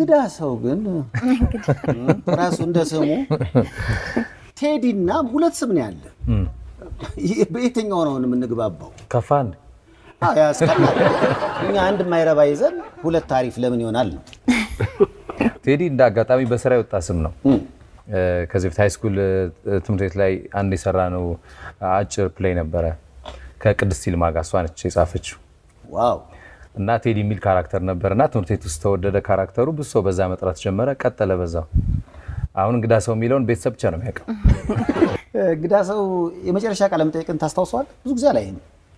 እንግዳ ሰው ግን ራሱ እንደ ስሙ ቴዲ እና ሁለት ስም ነው ያለ። ይህ በየትኛው ነው የምንግባባው? ከፋ እንደ አዎ፣ ያስቀናል። እኛ አንድ የማይረባ ይዘን ሁለት ታሪፍ ለምን ይሆናል ነው። ቴዲ እንደ አጋጣሚ በስራ የወጣ ስም ነው። እ፣ ከዚህ በፊት ሃይስኩል ትምህርት ቤት ላይ አንድ የሰራ ነው አጭር ፕሌይ ነበረ ከቅድስት ይልማ ጋር እሷ ነች የጻፈችው ዋው እና ቴዲ የሚል ካራክተር ነበር እና ትምህርት ቤት ውስጥ ተወደደ ካራክተሩ። ብዙ ሰው በዛ መጥራት ጀመረ፣ ቀጠለ በዛው። አሁን እንግዳ ሰው የሚለውን ቤተሰብ ብቻ ነው የሚያውቀው። እንግዳ ሰው የመጨረሻ ቃለ መጠይቅን ታስታውሰዋል? ብዙ ጊዜ አላይም።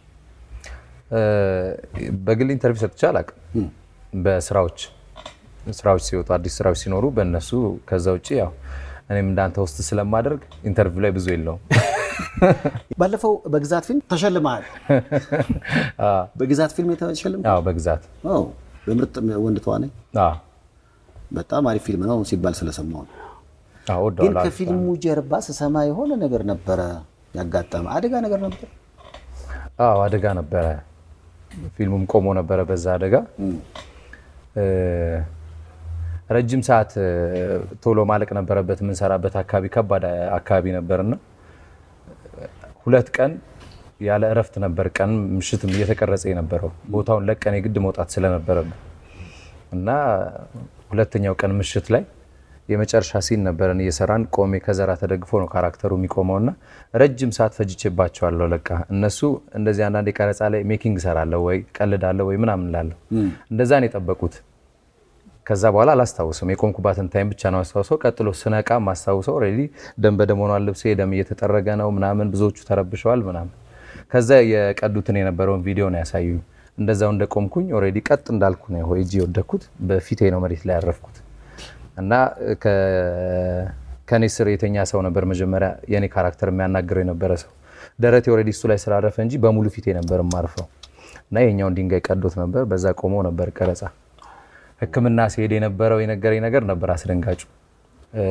እ፣ በግል ኢንተርቪው ሰጥቼ አላውቅም። በስራዎች ስራዎች ሲወጡ አዲስ ስራዎች ሲኖሩ በእነሱ ከዛ ውጭ ያው እኔም እንዳንተ ውስጥ ስለማደርግ ኢንተርቪው ላይ ብዙ የለውም። ባለፈው በግዛት ፊልም ተሸልመሃል። በግዛት ፊልም የተሸልም አዎ በግዛት በምርጥ ወንድ ተዋናይ አዎ በጣም አሪፍ ፊልም ነው ሲባል ስለሰማሁ ነው። አዎ ግን ወደዋለሁ። ከፊልሙ ጀርባ ስሰማ የሆነ ነገር ነበረ ያጋጠመ አደጋ ነገር ነበር። አዎ አደጋ ነበረ። ፊልሙም ቆሞ ነበረ በዛ አደጋ። እ፣ ረጅም ሰዓት እ፣ ቶሎ ማለቅ ነበረበት። የምንሰራበት አካባቢ ከባድ አካባቢ ነበርና ሁለት ቀን ያለ እረፍት ነበር ቀን ምሽትም እየተቀረጸ የነበረው ቦታውን ለቀን የግድ መውጣት ስለነበረብን እና ሁለተኛው ቀን ምሽት ላይ የመጨረሻ ሲን ነበረን እየሰራን ቆሜ ከዘራ ተደግፎ ነው ካራክተሩ የሚቆመው እና ረጅም ሰዓት ፈጅቼባቸዋለሁ። ለቃ እነሱ እንደዚህ አንዳንድ የቀረጻ ላይ ሜኪንግ እሰራለሁ ወይ ቀልዳለሁ ወይ ምናምን ላለሁ እንደዛ ነው የጠበቁት። ከዛ በኋላ አላስታውስም። የቆምኩባትን ታይም ብቻ ነው አስታውሰው። ቀጥሎ ስነቃ ማስታውሰው ኦልሬዲ ደም በደም ሆኗል ልብሴ፣ ደም እየተጠረገ ነው ምናምን፣ ብዙዎቹ ተረብሸዋል ምናምን። ከዛ የቀዱትን የነበረውን ቪዲዮ ነው ያሳዩ። እንደዛው እንደቆምኩኝ ኦልሬዲ ቀጥ እንዳልኩ ነው ሆይ እጅ የወደኩት፣ በፊቴ ነው መሬት ላይ ያረፍኩት እና ከ- ከኔ ስር የተኛ ሰው ነበር መጀመሪያ የኔ ካራክተር የሚያናግረው የነበረ ሰው ደረቴ ኦልሬዲ እሱ ላይ ስላረፈ እንጂ በሙሉ ፊቴ ነበር የማርፈው እና የኛውን ድንጋይ ቀዶት ነበር። በዛ ቆሞ ነበር ቀረጻ ሕክምና ሲሄድ የነበረው የነገረኝ ነገር ነበር አስደንጋጩ። እ፣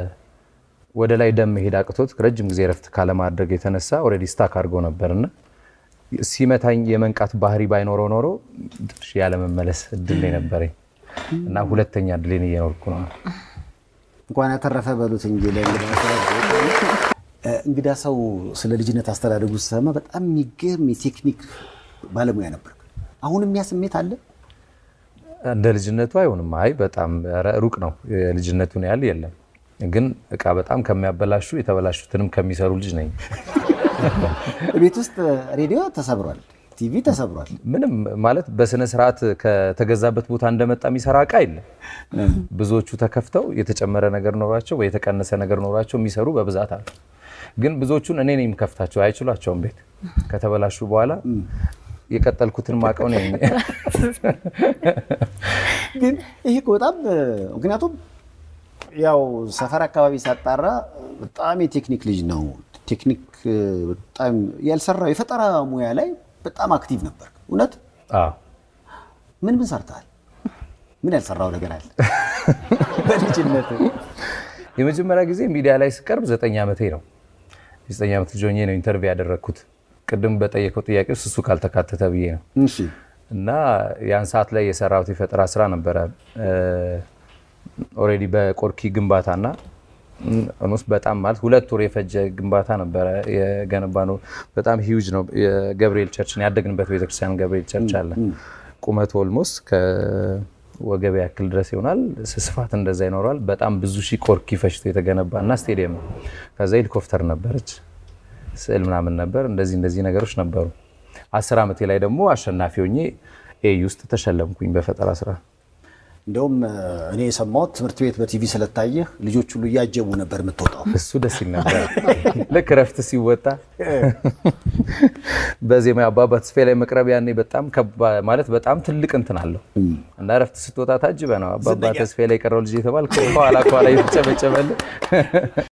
ወደ ላይ ደም መሄድ አቅቶት ረጅም ጊዜ ረፍት ካለማድረግ የተነሳ ኦልሬዲ ስታክ አድርጎ ነበርና ሲመታኝ የመንቃት ባህሪ ባይኖረው ኖሮ ትንሽ ያለመመለስ እድል ነው የነበረኝ እና ሁለተኛ እድሌን እየኖርኩ ነው። እንኳን ያተረፈ በሉት እንጂ ለእንግዳ ሰው እ፣ እንግዳ ሰው ስለ ልጅነት አስተዳደጉ ስሰማ በጣም የሚገርም የቴክኒክ ባለሙያ ነበር። አሁንም ያ ስሜት አለ። እንደ ልጅነቱ አይሆንም። አይ በጣም ኧረ ሩቅ ነው። የልጅነቱን ያህል የለም። ግን እቃ በጣም ከሚያበላሹ የተበላሹትንም ከሚሰሩ ልጅ ነኝ። ቤት ውስጥ ሬዲዮ ተሰብሯል፣ ቲቪ ተሰብሯል። ምንም ማለት በስነ ስርዓት ከተገዛበት ቦታ እንደመጣ የሚሰራ እቃ የለም። ብዙዎቹ ተከፍተው የተጨመረ ነገር ኖሯቸው ወይ የተቀነሰ ነገር ኖሯቸው የሚሰሩ በብዛት አሉ። ግን ብዙዎቹን እኔ ነኝ የምከፍታቸው፣ አይችሏቸውም። ቤት ከተበላሹ በኋላ የቀጠልኩትን ማቀው ነኝ። ግን ይሄ እኮ በጣም እ፣ ምክንያቱም ያው ሰፈር አካባቢ ሳጣራ በጣም የቴክኒክ ልጅ ነው። ቴክኒክ እ፣ በጣም ያልሰራው የፈጠራ ሙያ ላይ በጣም አክቲቭ ነበር። እውነት አዎ። ምን ምን ሰርተሃል? ምን ያልሰራው ነገር አለ በልጅነት? የመጀመሪያ ጊዜ ሚዲያ ላይ ስቀርብ ዘጠኝ ዓመቴ ነው። የዘጠኝ ዓመት ልጅ ሆኜ ነው ኢንተርቪው ያደረግኩት። ቅድም በጠየቀው ጥያቄ ውስጥ እሱ ካልተካተተ ብዬ ነው። እሺ እና ያን ሰዓት ላይ የሰራሁት የፈጠራ ስራ ነበረ። ኦልሬዲ በቆርኪ ግንባታና ኦልሞስት በጣም ማለት ሁለት ወር የፈጀ ግንባታ ነበረ የገነባ ነው። በጣም ሂውጅ ነው። የገብርኤል ቸርችን ያደግንበት ቤተክርስቲያን ገብርኤል ቸርች አለ። ቁመቱ ኦልሞስት ከወገብ ያክል ድረስ ይሆናል። ስፋት እንደዛ ይኖረዋል። በጣም ብዙ ሺህ ቆርኪ ፈጅቶ የተገነባ እና ስቴዲየም ነው። ከዛ ሄሊኮፕተር ነበረች፣ ስዕል ምናምን ነበር። እንደዚህ እንደዚህ ነገሮች ነበሩ። አስር ዓመቴ ላይ ደግሞ አሸናፊ ሆኜ ኤ ውስጥ ተሸለምኩኝ በፈጠራ ስራ። እንደውም እ፣ እኔ የሰማሁት ትምህርት ቤት በቲቪ ስለታየህ ልጆች ሁሉ እያጀቡ ነበር የምትወጣው። እሱ ደስ ይል ነበር። ልክ እረፍት ሲወጣ በዜማ አባባ ተስፋዬ ላይ መቅረብ ያኔ በጣም ከባ- ማለት በጣም ትልቅ እንትን አለው እና እረፍት ስትወጣ ታጅበ ነው አባባ ተስፋዬ ላይ የቀረው ልጅ የተባል ከኋላ ከኋላ እየተጨበጨበልህ